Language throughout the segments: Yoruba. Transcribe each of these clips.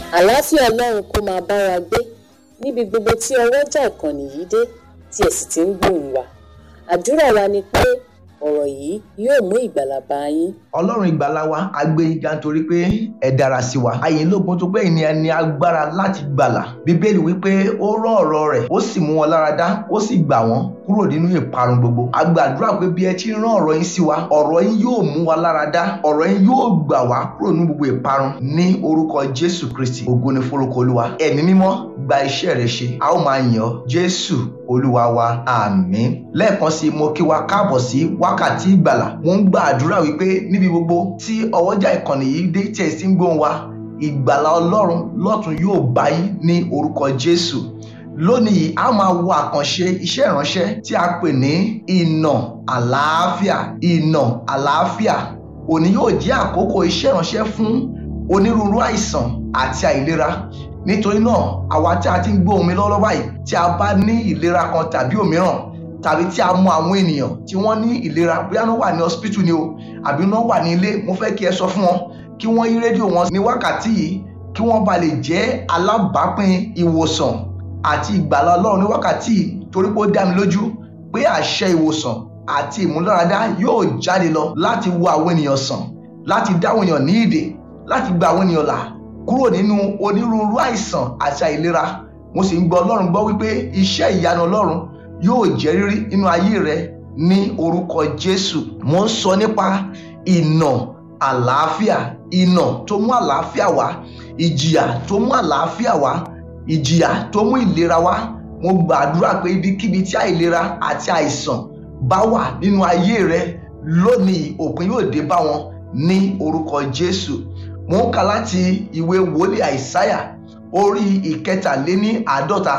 àlàáfíà ọlọ́run kó máa bá wa gbé níbi gbogbo tí ọwọ́jà ìkànnì yìí dé tí ẹ sì ti ń gbóhùn wa àdúrà wa ni pé ọ̀rọ̀ yìí yóò mú ìgbàlà bá yín ọlọ́run ìgbàlà wa a gbé yín ga nítorí pé ẹ dára sí wa àyè lógun tó pé ìní ní agbára láti gbàlà bíbélì wípé ó rán ọ̀rọ̀ rẹ̀ ó sì mú wọn lára dá ó sì gbà wọ́n kúrò nínú ìparun gbogbo a gbàdúrà pé bí ẹ ti rán ọ̀rọ̀ yín sí wa ọ̀rọ̀ yín yóò mú wa lára dá ọ̀rọ̀ yín yóò gbà wá kúrò nínú gbogbo ìparun ní orúkọ jésù kristi ògo ni forúkọ olúwa ẹ̀mí mímọ́ gba iṣẹ́ rẹ ṣe a ó máa yàn ọ́ jésù olúwa wa àmín lẹ́ẹ̀kan sí mo kí wa káàbọ̀ sí wákàtí ìgbàlà mo ń gbàdúrà wípé níbi gbogbo tí ọwọ́jà ìkànnì yìí dé tí ẹ sì ń gbóhùn wa ìgbàlà ọlọ́run lọ́tún yóò bá yín ní orúkọ jésù lónìí a máa wo àkànṣe iṣẹ́ ìránṣẹ́ tí a pè ní ìnà àlàáfíà ìnà àlàáfíà òní yóò jẹ́ àkókò iṣẹ́ ìránṣẹ́ fún onírúurú àìsàn àti àìlera nítorí náà àwa tí a ti ń gbóhùn mi lọ́wọ́ báyìí tí a bá ní ìlera kan tàbí òmíràn tàbí tí a mọ àwọn ènìyàn tí wọ́n ní ìlera bóyá wọ́n wà ní hospital ni o àbí wọ́n wà ní ilé mo fẹ́ kí ẹ sọ fún wọn kí wọ́n yí rédíò wọn ní wákàtí yìí kí wọ́n ba lè jẹ́ alábàápín ìwòsàn àti ìgbàlà ọlọ́run ní wákàtí yìí torí pé ó dá mi lójú pé àṣẹ ìwòsàn àti ìmúláradá yóò jáde lọ láti wo àwọn ènìyàn sàn láti dá àwọn ènìyàn ní ìdè láti gba àwọn ènìyàn là kúrò nínú onírúurú àìsàn àti àìlera mo sì ń gbọ́ ọlọ́run gbọ́ wípé iṣẹ́ ìyanu ọlọ́run yóò jẹ́ rírí nínú ayé rẹ ní orúkọ jésù mo ń sọ nípa ìnà àlàáfíà ìnà tó mú àlàáfíà wá ìjìyà tó mú àlàáfíà wá ìjìyà tó mú ìlera wá mo gbàdúrà pé ibikíbi tí àìlera àti àìsàn bá wà nínú ayé rẹ lónìí òpin yóò dé bá wọn ní orúkọ jésù mo ń kà láti ìwé wòlíì àìsáyà orí ìkẹtàléní àádọ́ta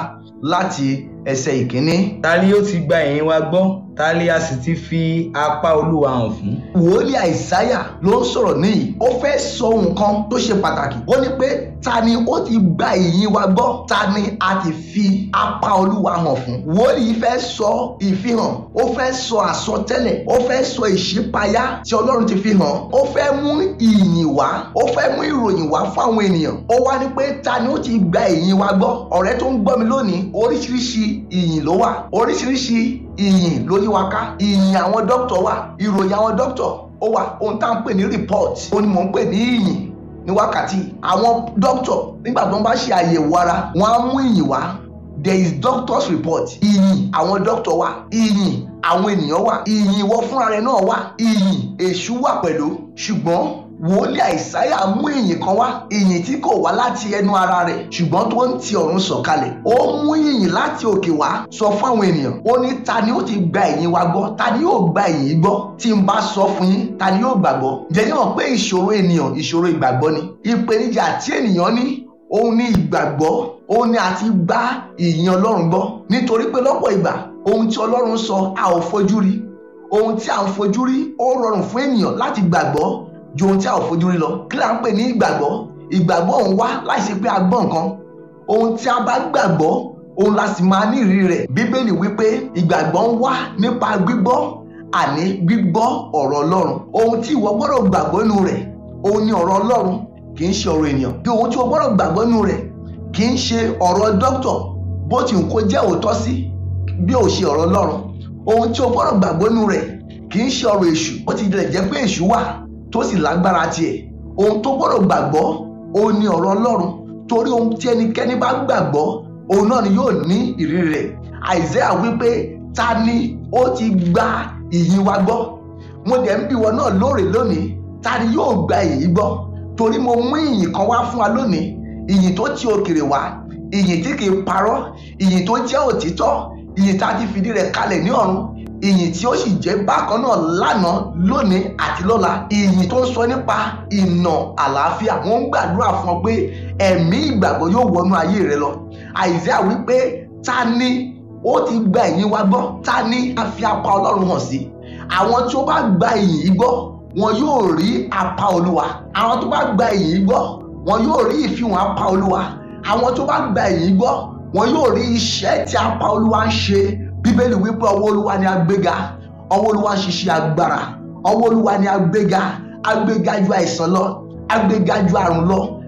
láti ẹsẹ̀ ìkíní. ta ni ó ti gba ẹ̀yìn wa gbọ́ ta ni a sì ti fi apá olúwa hàn fún. wòlíì àìsáyà ló ń sọ̀rọ̀ níyì ó fẹ́ sọ nǹkan tó ṣe pàtàkì ó ní pé ta ni ó ti gba ìyìn wa gbọ́ ta ni a ti fi apá olúwa hàn fún. wòlíì fẹ́ sọ ìfihàn ó fẹ́ sọ àsọtẹ́lẹ̀ ó fẹ́ sọ ìṣípayá tí ọlọ́run ti fi hàn ó fẹ́ mú ìyìn wá ó fẹ́ mú ìròyìn wá fáwọn ènìyàn ó wá ní pé ta ni ó ti gba ìyìn wa gbọ́ ọ̀rẹ́ tó ń gbọ́ mi lónìí oríṣiríṣi ìyìn ló wà oríṣiríṣi ìyìn ló yí wa ká ìyìn àwọn dókítà wà ìròyìn àwọn dókítà ó wà ohun tá à ń pè ní report ó ní mò ń pè ní ìyìn ní wákàtí àwọn dókítà nígbà tó ń bá ṣe àyẹ̀wò ara wọ́n á mú ìyìn wá there is doctor's report ìyìn àwọn dókítà wà ìyìn àwọn ènìyàn wà ìyìn ìwọ fúnra rẹ náà wà ìyìn èṣù wà pẹ̀lú ṣùgbọ́n wòlíì àìsáyà mú ìyìn kan wá ìyìn tí kò wá láti ẹnu ara rẹ̀ ṣùgbọ́n tó ń ti ọ̀run sọ̀kalẹ̀ ó mú ìyìn láti òkè wá sọ fún àwọn ènìyàn ó ní ta ni ó ti gba ìyìn wa gbọ́ ta ni yóò gba ìyìn gbọ́ tí n bá sọ fún yín ta ni yóò gbàgbọ́ ǹjẹ́ ní hàn pé ìṣòro ènìyàn ìṣòro ìgbàgbọ́ ni ìpèníjà tí ènìyàn ní òun ní ìgbàgbọ́ òun ní àti gba ìyìn ọlọ́run gbọ́ nítorí pé lọ́pọ̀ ìgbà ohun tí ọlọ́run sọ a ò fojú rí ohun tí a ò fojú rí ó rọrùn fún ènìyàn láti gbàgbọ́ ju ohun tí a ò fojú rí lọ kí là ń pè ní ìgbàgbọ́ ìgbàgbọ́ òun wá láì ṣe pé a gbọ́ nǹkan ohun tí a bá gbàgbọ́ òun la sì máa ní ìrírí rẹ̀ bíbélì wípé ìgbàgbọ́ ń wá nípa gbígbọ́ àní gbígbọ́ ọ̀rọ̀ ọlọ́run ohun tí ìwọ gbọ́dọ̀ gbàgbọ́ nínú rẹ̀ òun ni ọ̀rọ̀ ọlọ́run kì í ṣe ọ̀rọ̀ ènìyàn bí ohun tí o gbọ́dọ̀ gbàgbọ́ nínú rẹ̀ kì í ṣe ọ̀rọ̀ dókítà bó ti ń kó jẹ́ òótọ́ sí bí ò ṣe ọ̀rọ̀ ọlọ́run ohun tí o gbọ́dọ̀ gbàgbọ́ nínú rẹ̀ kì í ṣe ọ̀rọ̀ èṣù ó ti lè jẹ́ pé èṣù wà tó sì lágbára tiẹ̀ ohun tó gbọ́dọ̀ gbàgbọ́ òun ni ọ̀rọ̀ ọlọ́run torí ohun tí ẹnikẹ́ni bá gbàgbọ́ òun náà ni yóò ní ìrírí rẹ̀ àìsíà wípé ta ni ó ti gba ìyìn wa gbọ́ mo dẹ̀ ń bí wọn náà lóòrè lónìí ta ni yóò gba ìyìn gbọ́ torí mo mú ìyìn kan wá fún wa lónìí ìyìn tó ti òkèrè wá ìyìn tí kìí parọ́ ìyìn tó jẹ́ òtítọ́ ìyìn tá a ti fìdí rẹ̀ kalẹ̀ ní ọ̀run ìyìn tí ó sì jẹ́ bákan náà lánàá lónìí àti lọ́la ìyìn tó ń sọ nípa ìnà àlàáfíà wọ́n ń gbàdúrà fún ọ pé ẹ̀mí ìgbàgbọ́ yóò wọnú ayé rẹ lọ àìsíà wípé ta ni ó ti gba ìyìn wa gbọ́ ta ni a fi apá ọlọ́run hàn sí àwọn tí ó bá gba ìyìn yìí gbọ́ wọn yóò rí apá olúwa àwọn tó bá gba ìyìn yìí gbọ́ wọn yóò rí ìfihàn apá olúwa àwọn tó bá gba ìyìn yìí gbọ́ wọn yóò rí iṣẹ́ tí apá olúwa ń ṣe bíbélì wípé ọwọ́ olúwa ni agbéga ọwọ́ olúwa ń ṣiṣẹ́ agbára ọwọ́ olúwa ni agbéga agbéga ju àìsàn lọ agbéga ju àrùn lọ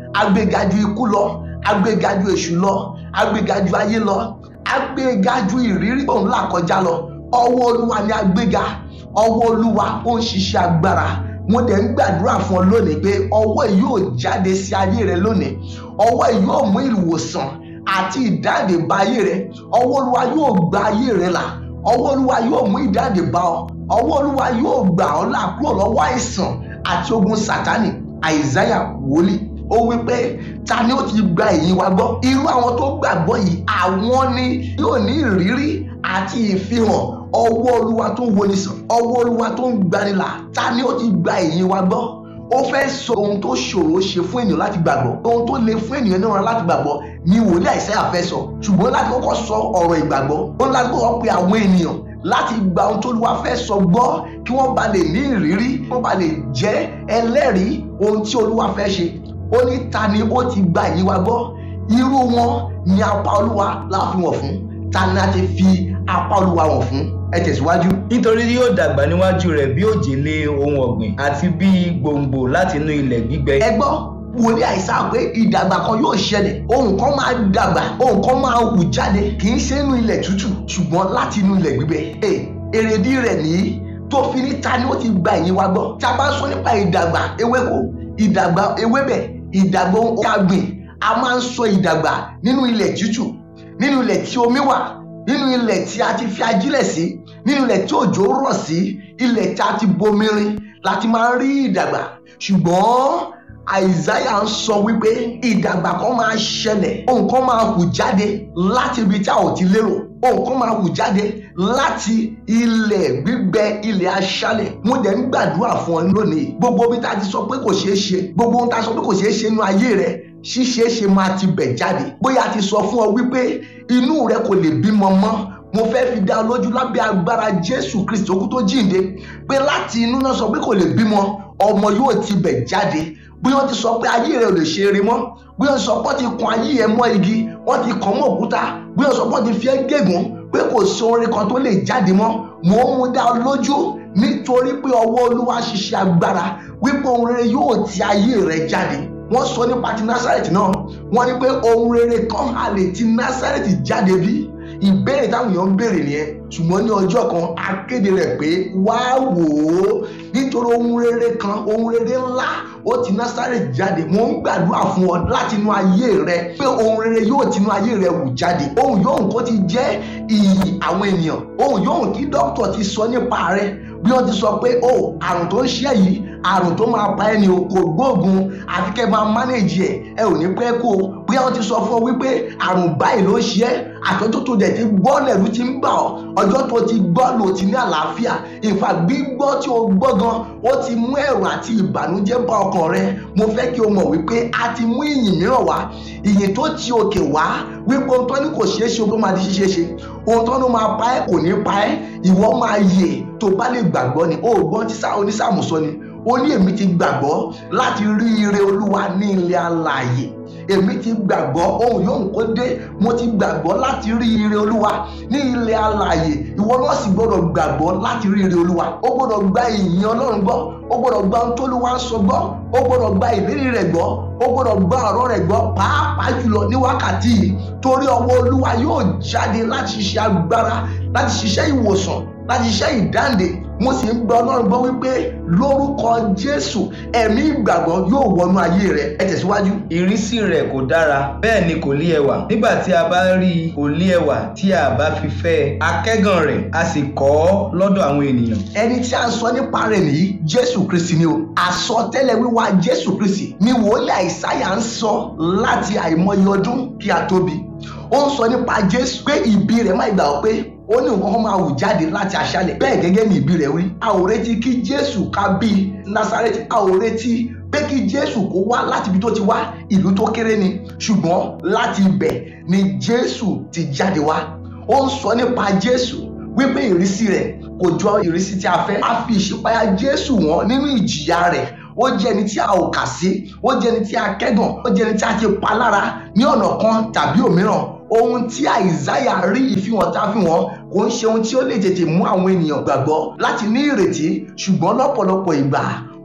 agbéga ju ikú lọ agbéga ju èṣù lọ agbéga ju ayé lọ agbéga ju ìrírí òun là kọjá lọ ọwọ́ olúwa ni agbéga ọwọ́ olúwa ó ń ṣiṣẹ́ agbára mo dẹ̀ ń gbàdúrà fún ọ lónìí pé ọwọ́ yìí yóò jáde sí ayé rẹ lónìí ọwọ́ yìí yóò mú ìwòsàn àti ìdáǹdè bá ayé rẹ ọwọ́ olúwa yóò gba ayé rẹ là ọwọ́ olúwa yóò mú ìdáǹdè bá ọ ọwọ́ olúwa yóò gbà ọ́ là kúrò lọ́wọ́ àìsàn àti ogun sátánì àìsáyà wòlíì ó wí pé ta ni ó ti gba èyí wa gbọ́ irú àwọn tó gbàgbọ́ yìí àwọn ni yóò ní ìrírí àti ìfihàn ọwọ́ olúwa tó ń woni sàn ọwọ́ olúwa tó ń gbanilà ta ni ó ti gba èyí wa gbọ́ ó fẹ́ sọ ohun tó ṣòro ṣe fún ènìyàn láti gbàgbọ́ ohun tó le fún ènìyàn náà láti gbàgbọ́ ni wòlíì àìsáyà fẹ́ sọ ṣùgbọ́n láti kọ́kọ́ sọ ọ̀rọ̀ ìgbàgbọ́ ó láti kọ́kọ́ pe àwọn ènìyàn láti gba ohun tó lùwà fẹ́ sọ gbọ́ kí wọ́n ba lè ní ìrírí kí wọ́n ba lè jẹ́ ẹlẹ́rìí ohun tí olúwa fẹ́ ṣe ó ní ta ni ó ti gba èyí wa gbọ́ irú wọn ni apá olúwa láàfihàn fún ta ni a ti fi apá olúwa wọ̀n fún ẹ tẹ̀síwájú. nítorí yóò dàgbà níwájú rẹ̀ bí òjìlé ohun ọ̀gbìn àti bí gbòǹgbò láti inú ilẹ̀ gbígbẹ. ẹ gbọ́ wòlíì àìsà pé ìdàgbà kan yóò ṣẹlẹ̀ ohun kan máa dàgbà ohun kan máa hù jáde kì í ṣe inú ilẹ̀ tútù ṣùgbọ́n láti inú ilẹ̀ gbígbẹ. Ẹ, èrèdí rẹ̀ nìyí tó fi ní ta ni ó ti gba ẹ̀yìn wa gbọ́ tí a bá ń sọ nípa ìdàgbà ewéko ìdàgbà ewébẹ̀ ìdàgbà ohun tí a gbìn a máa ń sọ ìdàgbà nínú ilẹ̀ tútù nínú ilẹ̀ tí omi wà nínú ilẹ̀ tí a ti fi ajílẹ̀ sí nínú ilẹ̀ tí òjò rọ̀ sí ilẹ̀ tí a ti bomirin láti máa ń rí ìdàgbà ṣùgbọ́n àìsáyà ń sọ wípé ìdàgbà kan máa ṣẹlẹ̀ ohun kan máa hù jáde láti ibi tí a ò ti lérò ohun kan máa hù jáde láti ilẹ̀ gbígbẹ ilẹ̀ aṣálẹ̀ mo dẹ̀ ń gbàdúrà fún ọ lónìí gbogbo bí tá a ti sọ pé kò ṣeé ṣe gbogbo ohun tá a sọ pé kò ṣeé ṣe nínú ayé rẹ ṣíṣeé ṣe máa ti bẹ̀ jáde bóyá a ti sọ fún ọ wípé inú rẹ kò lè bímọ mọ́ mo fẹ́ fi dá ọ lójú lábẹ́ agbára jésù kristi okú tó jíǹde pé láti inú náà sọ pé kò lè bímọ ọmọ yóò ti bẹ̀ jáde bí wọ́n ti sọ pé ayé rẹ ò lè ṣe eré mọ́ bí wọ́n ti sọ pé wọ́n ti kan ayé ẹ mọ́ igi wọ́n ti kàn mọ́ òkúta bí wọ́n sọ pé wọ́n ti fi ẹ́ gégùn pé kò sí orin kan tó lè jáde mọ́ mò ń mú dá ọ lójú nítorí pé ọwọ́ olúwa ṣiṣẹ́ agbára wípé ohun rere yóò ti ayé rẹ jáde wọ́n sọ nípa ti násàrẹ̀tì náà wọ́n ní pé ohun rere kan a lè ti násàrẹ̀tì jáde bí ìbéèrè táwọn èèyàn ń béèrè nìyẹn ṣùgbọ́n ní ọjọ́ kan a kéde rẹ̀ pé wá wò ó nítorí ohun rere kan ohun rere ńlá ó ti násàrẹ̀tì jáde mo ń gbàdúrà fún ọ láti inú ayé rẹ pé ohun rere yóò ti inú ayé rẹ wù jáde ohun yóò kó ti jẹ́ iyì àwọn ènìyàn ohun yóò kí dókítà ti sọ nípa rẹ bí wọ́n ti sọ pé o àrùn tó ń ṣe yìí àrùn tó máa pa ẹni o kò gbóògùn àfi kẹ́ máa mánéèjì ẹ̀ ẹ ò ní pẹ́ kó o bóyá wọ́n ti sọ fún ọ wípé àrùn báyìí ló ń ṣe ẹ́ àtọ́jọ́ tó dẹ̀ ti gbọ́ lẹ̀rú ti ń bà ọ́ ọjọ́ tó ti gbọ́ lò ti ní àlàáfíà ìfà gbígbọ́ tí o gbọ́ gan ó ti mú ẹ̀rù àti ìbànújẹ́ bá ọkàn rẹ mo fẹ́ kí o mọ̀ wípé a ti mú ìyìn mìíràn wá ìyìn tó ti òkè wá wípé ohun tó ní kò ṣeé ṣe ohun tó máa di ṣíṣe ṣe ohun tó ní máa pa ẹ́ kò ní pa ẹ́ ìwọ máa yè tó bá lè gbàgbọ́ ni ó gbọ́n tí onísàmù sọ ni ó ní èmi ti gbàgbọ́ láti rí ire olúwa ní ilé alààyè èmi ti gbàgbọ́ ohun yóò kó dé mo ti gbàgbọ́ láti rí ire olúwa ní ilé alààyè ìwọ náà sì gbọ́dọ̀ gbàgbọ́ láti rí ire olúwa ó gbọ́dọ̀ gba ìyìn ọlọ́run gbọ́ ó gbọ́dọ̀ gba ohun tóluwa ń sọ gbọ́ ó gbọ́dọ̀ gba ìlérí rẹ̀ gbọ́ ó gbọ́dọ̀ gba ọ̀rọ̀ rẹ̀ gbọ́ pàápàá jùlọ ní wákàtí yìí torí ọwọ́ olúwa yóò jáde láti ṣiṣẹ́ agbára láti ṣiṣẹ́ ìwòsàn láti ṣiṣẹ́ ìdáǹdè mo sì ń gba ọlọ́run gbọ́ wípé lórúkọ jésù ẹ̀mí ìgbàgbọ́ yóò wọnú ayé rẹ ẹ tẹ̀síwájú. ìrísí rẹ̀ kò dára bẹ́ẹ̀ ni kò lé ẹwà nígbà tí a bá rí i kò lé ẹwà tí a bá fi fẹ́ ẹ akẹ́gàn rẹ̀ a sì kọ̀ ọ́ lọ́dọ̀ àwọn ènìyàn. ẹni tí a sọ nípa rẹ̀ nìyí jésù kristi ni o àsọtẹ́lẹ̀ wíwá jésù kristi ni wòlíì àìsáyà ń sọ láti àìmọye ọdún kí a tóbi ó ń sọ nípa jésù pé ìbí rẹ̀ má gbà ọ́ pé ó ní nǹkan kan máa wù jáde láti aṣálẹ̀ bẹ́ẹ̀ gẹ́gẹ́ ní ìbí rẹ̀ wí a ò retí kí jésù ká bí násárẹ́tì a ò retí pé kí jésù kó wá láti ibi tó ti wá ìlú tó kéré ni ṣùgbọ́n láti ibẹ̀ ni jésù ti jáde wá ó ń sọ nípa jésù wípé ìrísí rẹ̀ kò jọ ìrísí tí a fẹ́ a fi ìṣípayá jésù wọn nínú ìjìyà rẹ̀ ó jẹ́ ẹni tí a ò kà sí ó jẹ́ ẹni tí a kẹ́gàn ó jẹ́ ẹni tí a ti pa lára ní ọ̀nà kan tàbí òmíràn ohun tí àìsáyà rí ìfihàn tá a fi wọn kò ń ṣe ohun tí ó lè tètè mú àwọn ènìyàn gbàgbọ́ láti ní ìrètí ṣùgbọ́n lọ́pọ̀lọpọ̀ ìgbà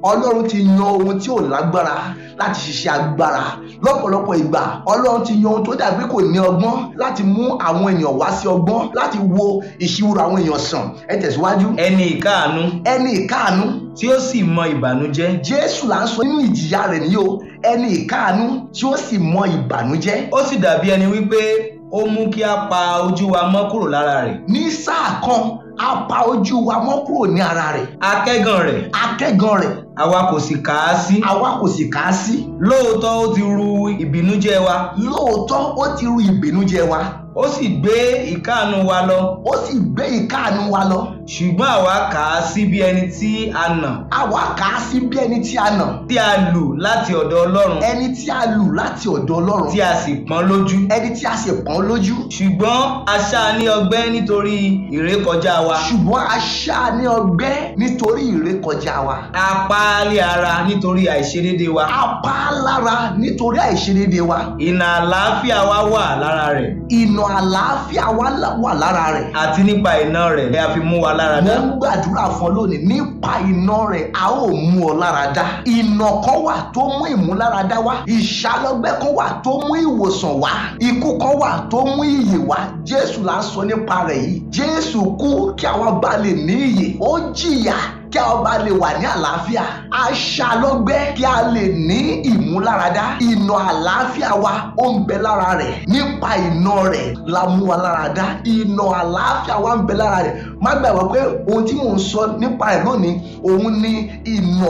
ọlọ́run ti yan ohun tí ò lágbára láti ṣiṣẹ́ agbára lọ́pọ̀lọpọ̀ ìgbà ọlọ́run ti yan ohun tó dàbí kò ní ọgbọ́n láti mú àwọn ènìyàn wá sí ọgbọ́n láti wo ìṣirò àwọn èèyàn sàn ẹ tẹ̀síwájú ẹni ìkáàánú ẹni ìkáàánú tí ó sì mọ ìbànújẹ́ jésù là ń sọ nínú ìjìyà rẹ̀ ní o ẹni ìkáàánú tí ó sì mọ ìbànújẹ́ ó sì dàbí ẹni wípé ó mú kí a pa ojú wa mọ́ kúrò lára rẹ̀ ní sáà kan a pa ojú wa mọ́ kúrò ní ara rẹ̀ akẹ́gàn rẹ̀ akẹ́gàn rẹ̀ àwa kò sì kà á sí àwa kò sì kà á sí lóòótọ́ ó ti ru ìbìnújẹ́ wa lóòótọ́ ó ti ru ìbìnújẹ́ wa ó sì gbé ìkáàánú wa lọ ó sì gbé ìkáàánú wa lọ ṣùgbọ́n àwa kà á sí bí ẹni tí a nà àwa kà á sí bí ẹni tí a nà tí a lù láti ọ̀dọ̀ ọlọ́run ẹni tí a lù láti ọ̀dọ̀ ọlọ́run tí a sì pọ́n lójú ẹni tí a sì pọ́n lójú ṣùgbọ́n a ṣá a ní ọgbẹ́ nítorí ìrékọjá wa ṣùgbọ́n a ṣá a ní ọgbẹ́ nítorí ìrékọjá wa a pa á lé ara nítorí àìṣedéédé wa a pa á lára nítorí àìṣedéédé wa ìnà àlàáfíà wa wà lára rẹ̀ ìnà àlàáfíà wa là- wà lára rẹ̀ àti nípa iná rẹ̀ ni a fi mú wa lára mo dá ń gbàdúrà fún ọ lónìí nípa iná rẹ̀ a ó mú ọ lára dá ìnà kan wà tó mú ìmúláradá wá ìṣàlọ́gbẹ́ kan wà tó mú ìwòsàn wá ikú kan wà tó mú ìyè wá jésù là ń sọ nípa rẹ̀ yìí jésù kú kí àwa bá lè ní ìyè ó jìyà kí a bá lè wà ní àlàáfíà aṣàlọ́gbẹ́ kí a lè ní ìmúláradá ìnà àlàáfíà wa ó ń bẹ lára rẹ̀ nípa ìnà rẹ̀ la mú wa lára dá ìnà àlàáfíà wa ń bẹ lára rẹ̀ má gbàgbọ́ pé ohun tí mò ń sọ nípa ẹ̀ lónìí òun ni ìnà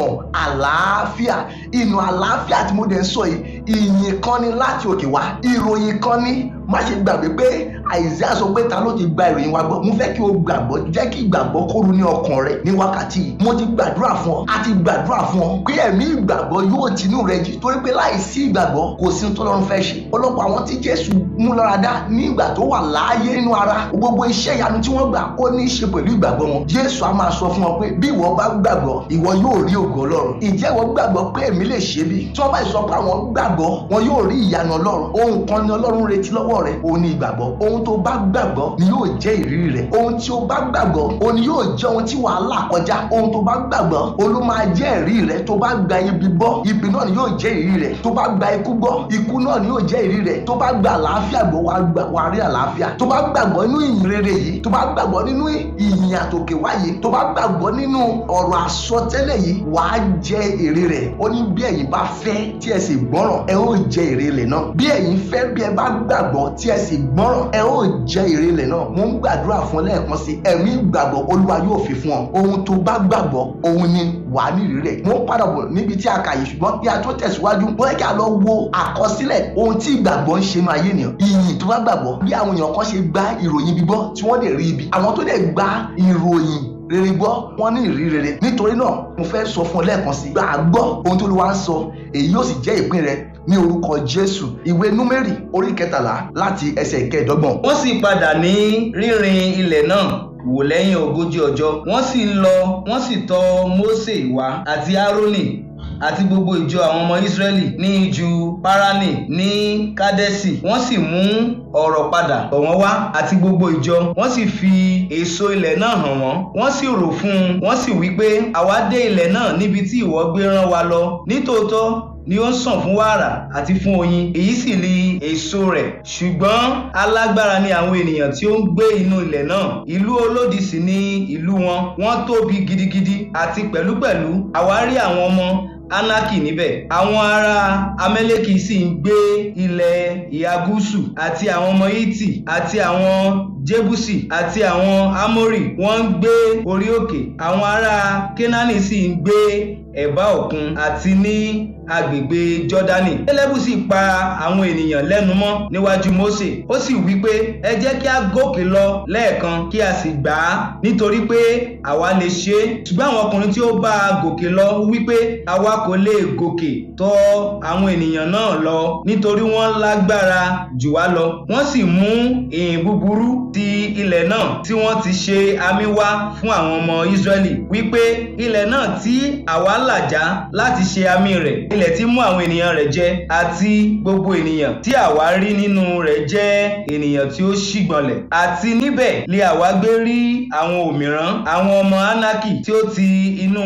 àlàáfíà ìnà àlàáfíà tí mo dẹ̀ ń sọ yìí ìyìn kan ni láti òkè wá ìròyìn kan ni má ṣe gbàgbé pé àìsíà sọ pé ta ló ti gba ìròyìn wa gbọ́ mo fẹ́ kí o gbàgbọ́ jẹ́ kí ìgbàgbọ́ kóru ní ọkàn rẹ ní wákàtí yìí mo ti gbàdúrà fún ọ a ti gbàdúrà fún ọ pé ẹ̀mí ìgbàgbọ́ yóò tinú rẹ jì torí pé láìsí ìgbàgbọ́ kò sí tọ́lọ́run fẹ́ ṣe ọlọ́pọ̀ àwọn tí jésù mú lára dá ní ìgbà tó wà láàyè nínú ara gbogbo iṣẹ́ ìyanu tí wọ́n gbà ó ní í ṣe pẹ̀lú ìgbàgbọ́ wọn jésù á máa sọ fún wọn pé bí ìwọ bá gbàgbọ́ ìwọ yóò rí ògo ọlọ́run ìjẹ́ ìwọ gbàgbọ́ pé èmi lè ṣe bí tí wọ́n bá sọ pé àwọn gbàgbọ́ wọn yóò rí ìyanu ọlọ́run ohun kan ni ọlọ́run retí lọ́wọ́ rẹ òun ni ìgbàgbọ́ ohun tó bá gbàgbọ́ ni yóò jẹ́ ìrírí rẹ ohun tí o bá gbàgbọ́ òun ni yóò jẹ́ ohun tí wàá là kọjá ohun tó bá gbàgbọ́ òun ló máa jẹ́ ìrírí rẹ tó bá gba ibi gbọ́ ibi náà ni yóò jẹ́ ìrírí rẹ tó bá gba ikú gbọ́ ikú náà ni yóò jẹ́ ìrírí rẹ tó bá gba àlàáfíà gbọ́ wàá gbà wàá rí àlàáfíà tó bá gbàgbọ́ nínú ìyìn rere yìí tó bá gbàgbọ́ nínú ìyìn àtòkè wáyé tó bá gbàgbọ́ nínú ọ̀rọ̀ àsọtẹ́lẹ̀ yìí wàá jẹ èrè rẹ̀ ó ní bí ẹ̀yin bá fẹ́ tí ẹ sì gbọ́ràn ẹ ó jẹ èrè ilẹ̀ náà bí ẹ̀yin fẹ́ bí ẹ bá gbàgbọ́ tí ẹ sì gbọ́ràn ẹ ó jẹ èrè ilẹ̀ náà mo ń gbàdúrà fún ọ lẹ́ẹ̀kan sí ẹ̀mí ìgbàgbọ́ olúwa yóò fi fún ọ ohun tó bá gbàgbọ́ òun ni wàá nírìí rẹ̀ mo ń padà bọ̀ níbi tí a kà yìí ṣùgbọ́n kí a tó tẹ̀síwájú wọ́n kí a lọ wo àkọsílẹ̀ ohun tí ìgbàgbọ́ ń ṣe nínú ayé ènìyàn ìyìn tó bá gbàgbọ́ bí àwọn èèyàn kan ṣe gba ìròyìn bíbọ́ tí wọ́n dẹ̀ rí ibi àwọn tó dẹ̀ gba ìròyìn rere gbọ́ wọ́n ní ìrírí rere nítorí náà mo fẹ́ sọ fún ọ lẹ́ẹ̀kan sí gbà á gbọ́ ohun tó ló wá ń sọ èyí yóò sì jẹ́ ìpín rẹ ní orúkọ jésù ìwé númérì orí kẹtàlá láti ẹsẹ̀ ìkẹẹ̀dọ́gbọ̀n wọ́n sì padà ní rínrin ilẹ̀ náà wò lẹ́yìn ogójì ọjọ́ wọ́n sì ń lọ wọ́n sì tọ̀ mósè wá àti árónì àti gbogbo ìjọ àwọn ọmọ ìsírẹ́lì ní ijù páránì ní kádẹ́sì wọ́n sì mú ọ̀rọ̀ padà tọ̀ wọ́n wá àti gbogbo ìjọ wọ́n sì fi èso ilẹ̀ náà hàn wọ́n wọ́n sì rò fún un wọ́n sì wí pé àwa dé ilẹ̀ náà níbi tí ìwọ gbé rán wa lọ nítòótọ́ ni ó ń sàn fún wàrà àti fún oyin èyí sì li èso rẹ̀ ṣùgbọ́n alágbára ni àwọn ènìyàn tí ó ń gbé inú ilẹ̀ náà ìlú olódi sì ni ìlú wọn wọ́n tóbi gidigidi àti pẹ̀lúpẹ̀lú àwa rí àwọn ọmọ anaki níbẹ̀ àwọn ará amẹ́lẹ́kì sì ń gbé ilẹ̀ ìhà gúúsù àti àwọn ọmọ hítì àti àwọn jébùsì àti àwọn amórì wọ́n ń gbé orí òkè àwọn ará kénáánì sì ń gbé ẹ̀bá òkun àti ní agbègbè jọ́dánì kélébù sì pa àwọn ènìyàn lẹ́nu mọ́ níwájú mósè ó sì wí pé ẹ jẹ́ kí a gòkè lọ lẹ́ẹ̀kan kí a sì gbà á nítorí pé àwa lè ṣe é ṣùgbọ́n àwọn ọkùnrin tí ó bá a gòkè lọ wí pé àwa kò lè gòkè tọ̀ àwọn ènìyàn náà lọ nítorí wọ́n lágbára jù wá lọ wọ́n sì mú ìhìn búburú ti ilẹ̀ náà tí wọ́n ti ṣe àmì wá fún àwọn ọmọ Ísírẹ́lì wípé ilẹ̀ náà tí àwa làjá láti ṣe àmì rẹ̀ ilẹ̀ tí mú àwọn ènìyàn rẹ̀ jẹ àti gbogbo ènìyàn tí àwa rí nínú rẹ̀ jẹ́ ènìyàn tí ó ṣìgbọ̀nlẹ̀ àti níbẹ̀ lè àwa gbé rí àwọn òmìrán àwọn ọmọ Ánákì tí ó ti inú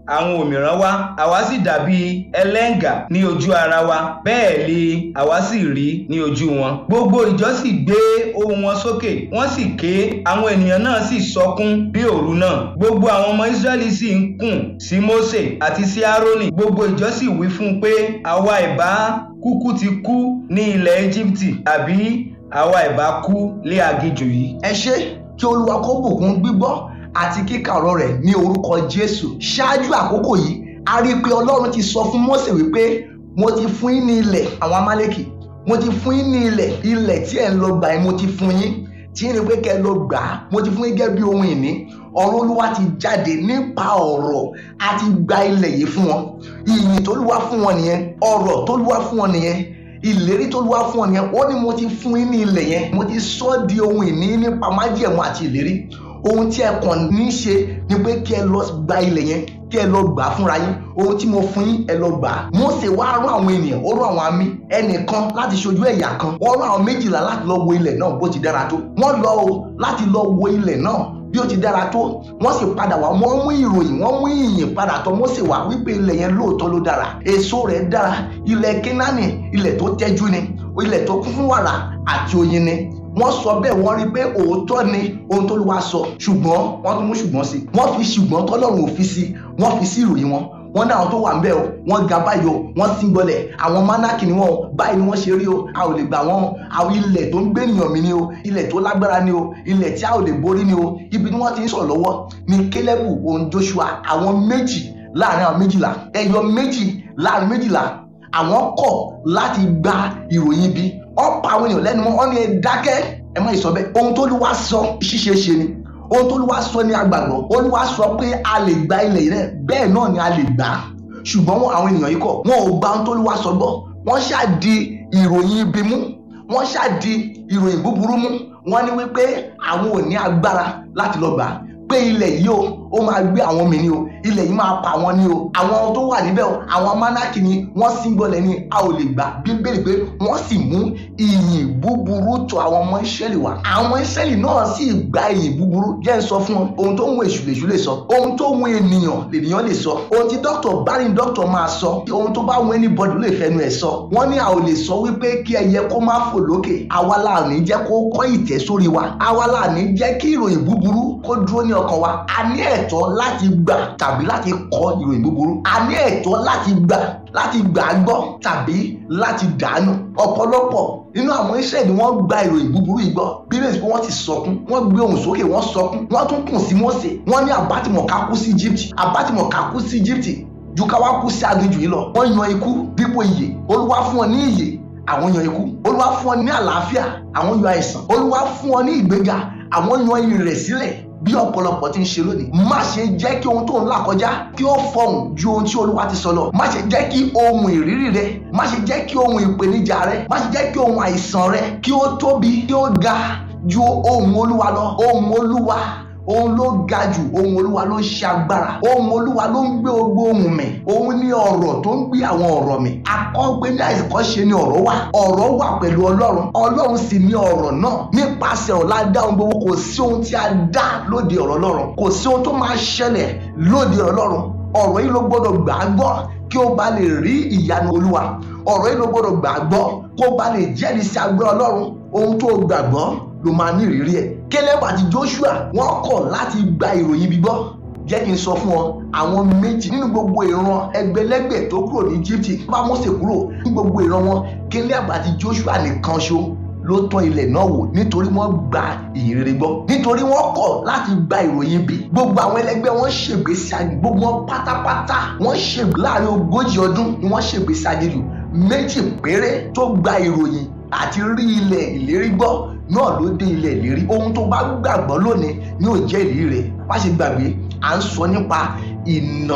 àwọn òmíràn wa àwa sì dàbí ẹlẹ́ǹgà ní ojú ara wa bẹ́ẹ̀ ni àwa sì rí ní ojú wọn gbogbo ìjọ sì gbé ohùn wọn sókè wọ́n sì ké àwọn ènìyàn náà sì sọkún bí òru náà gbogbo àwọn ọmọ Ísírẹ́lì sì ń kùn sí Mósè àti sí Árónì gbogbo ìjọ sì wí fún un pé àwa ìbá kúkú ti kú ní ilẹ̀ Íjíbítì àbí àwa ìbá kú lé aginjù yìí. ẹ ṣé kí olúwa kó bùkún gbígbọ́ àti kíkà ọ̀rọ̀ rẹ̀ ní orúkọ jésù ṣáájú àkókò yìí a rí i pé ọlọ́run ti sọ fún mósè wípé mo ti fún yín ní ilẹ̀ àwọn amálẹ́kì mo ti fún yín ní ilẹ̀ ilẹ̀ tí ẹ̀ ń lọ gbà yín mo ti fún yín tí yín ni pé kẹ́ ẹ lọ gbà á mo ti fún yín gẹ́gẹ́ bí ohun ìní ọ̀rọ̀ olúwa ti jáde nípa ọ̀rọ̀ a ti gba ilẹ̀ yìí fún wọn ìyìn tólúwa fún wọn nìyẹn ọ̀rọ̀ tólúwa fún wọn nìyẹn ìlérí tólúwa fún wọn nìyẹn ó ní mo ti fún yín ní ilẹ̀ yẹn mo ti sọ ọ́ di ohun ìní nípa májẹ̀mú àti ìlérí ohun tí ẹ kàn ní í ṣe ni pé kí ẹ lọ gba ilẹ̀ yẹn kí ẹ lọ gbà á fúnra yín ohun tí mo fún yín ẹ lọ gbà á Mósè wá rán àwọn ènìyàn ó rán àwọn àmì ẹnìkan láti ṣojú ẹ̀yà kan wọ́n rán àwọn méjìlá láti lọ wo ilẹ̀ náà bó ti dára tó wọ́n lọ o láti lọ wo ilẹ̀ náà bí ó ti dára tó wọ́n sì padà wá wọ́n mú ìròyìn wọ́n mú ìyìn padà tọ̀ Mósè wá wípé ilẹ̀ yẹn lóòótọ́ ló dára èso rẹ̀ dára ilẹ̀ Kénáánì ilẹ̀ tó tẹ́jú ni ilẹ̀ tó kún fún wàrà àti oyin ni wọ́n sọ bẹ́ẹ̀ wọ́n rí pé òótọ́ ni ohun tó ló wá sọ ṣùgbọ́n wọ́n tún mú ṣùgbọ́n sí wọ́n fi ṣùgbọ́n tọ́lọ́run ò fi sí wọ́n fi sí ìròyìn wọn wọ́n ní àwọn tó wà ń bẹ̀ o wọ́n ga báyìí o wọ́n sì ń gbọ́lẹ̀ àwọn mánákì ni wọ́n o báyìí ni wọ́n ṣe rí o a ò lè gbà wọ́n àwọn ilẹ̀ tó ń gbé ènìyàn mi ni o ilẹ̀ tó lágbára ni o ilẹ̀ tí a ò lè borí ni o ibi tí wọ́n ti ń sọ̀rọ̀ lọ́wọ́ ni Kélébù òun Joshua àwọn méjì láàrin àwọn méjìlá ẹyọ méjì láàrin méjìlá àwọn kọ̀ láti gba ìròyìn ibi ọ̀pọ̀ àwọn èèyàn lẹ́nu wọn ní ẹ dákẹ́ ẹ má sọ bẹ́ẹ̀ ohun tó lù wá sọ ṣíṣe ṣe ni ohun tó lù wá sọ ní agbàgbọ́ olúwa sọ pé a lè gba ilẹ̀ yìí rẹ̀ bẹ́ẹ̀ náà ni a lè gbà á ṣùgbọ́n wọn àwọn ènìyàn yìí kọ̀ wọn ò gba ohun tó lù wá sọ gbọ́ wọ́n ṣáàdì ìròyìn ibi mú wọ́n ṣáàdì ìròyìn búburú mú wọ́n ní wípé àwọn ò ní agbára láti lọ gbà á pé ilẹ̀ yìí o ó máa gbé àwọn mi ni o ilẹ̀ yìí máa pa wọn ni o àwọn tó wà níbẹ̀ o àwọn mánákì ni wọ́n sì ń gbọ́lẹ̀ ni a ò lè gbà bíbélì pé wọ́n sì mú ìyìn búburú tọ̀ àwọn ọmọ ìṣẹ́lì wá àwọn ìṣẹ́lì náà sì gba ìyìn búburú jẹ́ ń sọ fún wọn ohun tó ń wo èṣù lèṣù lè sọ ohun tó ń wo ènìyàn lènìyàn lè sọ ohun tí dókítà bá ní dókítà máa sọ ohun tó bá wọn anybody lè fẹnu ẹ̀ sọ wọ́n ní a ò lè sọ wípé kí ẹyẹ kó má fò lókè àwa la ní jẹ́ kó kọ́ ìtẹ́ sórí wa àwa la ní jẹ́ kí ìròyìn búburú kó dúró ní ọkàn wa a ní ẹ̀tọ́ láti gbà tàbí láti kọ ìròyìn búburú a ní ẹ̀tọ́ láti gbà láti gbà á gbọ́ tàbí láti dànù ọ̀pọ̀lọpọ̀ nínú àwọn iṣẹ́ ni wọ́n gba ìròyìn búburú yìí gbọ́ bíbélì pé wọ́n ti sọkún wọ́n gbé ohùn sókè wọ́n sọkún wọ́n tún kùn sí Mósè wọ́n ní àbátìmọ̀ká kú sí Egypt àbátìmọ̀ká kú sí Egypt ju ká wá kú sí aginjù yìí lọ wọ́n yan ikú dípò ìyè olúwa fún wọn ní ìyè àwọn yan ikú olúwa fún wọn ní àlàáfíà àwọn yan àìsàn olúwa fún wọn ní ìgbéga àwọn yan ìrẹ̀sílẹ̀ bí ọ̀pọ̀lọpọ̀ ti ń ṣe lónìí má ṣe jẹ́ kí ohun tó ń là kọjá kí ó fọhùn ju ohun tí olúwa ti sọ lọ má ṣe jẹ́ kí ohun ìrírí rẹ má ṣe jẹ́ kí ohun ìpèníjà rẹ má ṣe jẹ́ kí ohun àìsàn rẹ kí ó tóbi kí ó ga ju ohun olúwa lọ ohun olúwa òun ló ga jù ohun olúwa ló ń ṣe agbára ohun olúwa ló ń gbé ogbó ohun mì òun ní ọ̀rọ̀ tó ń gbé àwọn ọ̀rọ̀ mì akọgbé ní àìsàn ṣe ni ọ̀rọ̀ wà ọ̀rọ̀ wà pẹ̀lú ọlọ́run ọlọ́run sì ní ọ̀rọ̀ náà nípasẹ̀ ọ̀la dá ohun gbogbo kò sí ohun tí a dá lóde ọ̀rọ̀ ọlọ́run kò sí ohun tó máa ṣẹlẹ̀ lóde ọ̀rọ̀ ọlọ́run ọ̀rọ̀ yìí ló gbọ́dọ̀ gbà á gbọ́ kí ó bá lè rí ìyanu olúwa ọ̀rọ̀ yìí ló gbọ́dọ̀ gbà á gbọ́ kó bá lè jẹ́rìí sí agbára ọlọ́run ohun tó gbàgbọ́ ló máa ní ìrírí ẹ̀ Kélébù àti Joshua wọ́n kọ̀ láti gba ìròyìn bíbọ́ jẹ́ kí n sọ fún ọ àwọn méjì nínú gbogbo ìran ẹgbẹ̀lẹ́gbẹ̀ tó kúrò ní Egypt bá Mósè kúrò ní gbogbo ìran wọn Kélébù àti Joshua nìkan ṣo ló tọ́ ilẹ̀ náà wò nítorí wọ́n gba ìyìnrere gbọ́ nítorí wọ́n kọ̀ láti gba ìròyìn bí gbogbo àwọn ẹlẹgbẹ́ wọn ṣègbésí ayé gbogbo wọn pátápátá wọ́n ṣègbè láàrin ogójì ọdún ni wọ́n ṣègbésí ayé lù méjì péré tó gba ìròyìn àti rí ilẹ̀ ìlérí gbọ́ náà ló dé ilẹ̀ ìlérí ohun tó bá gbàgbọ́ lónìí ni ó jẹ́ ìlérí rẹ̀ má ṣe gbàgbé à ń sọ nípa ìnà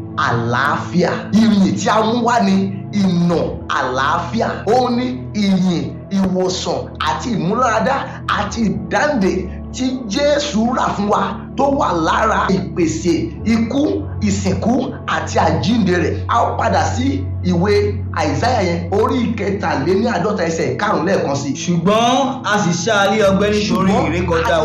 àlàáfíà ìyìn tí a mú wá ní ìnà àlàáfíà ó ní ìyìn ìwòsàn àti ìmúláradá àti ìdáǹdè tí Jésù rà fún wa tó wà lára ìpèsè ikú ìsìnkú àti àjíǹde rẹ̀ a ó padà sí ìwé àìsáyà yẹn orí ìkẹtàléní àádọ́ta ẹsẹ̀ ìkarùn lẹ́ẹ̀kan sí. ṣùgbọ́n a sì ṣá a lé ọgbẹ́ nítorí Ṣùgbọ́n ìrékọjá a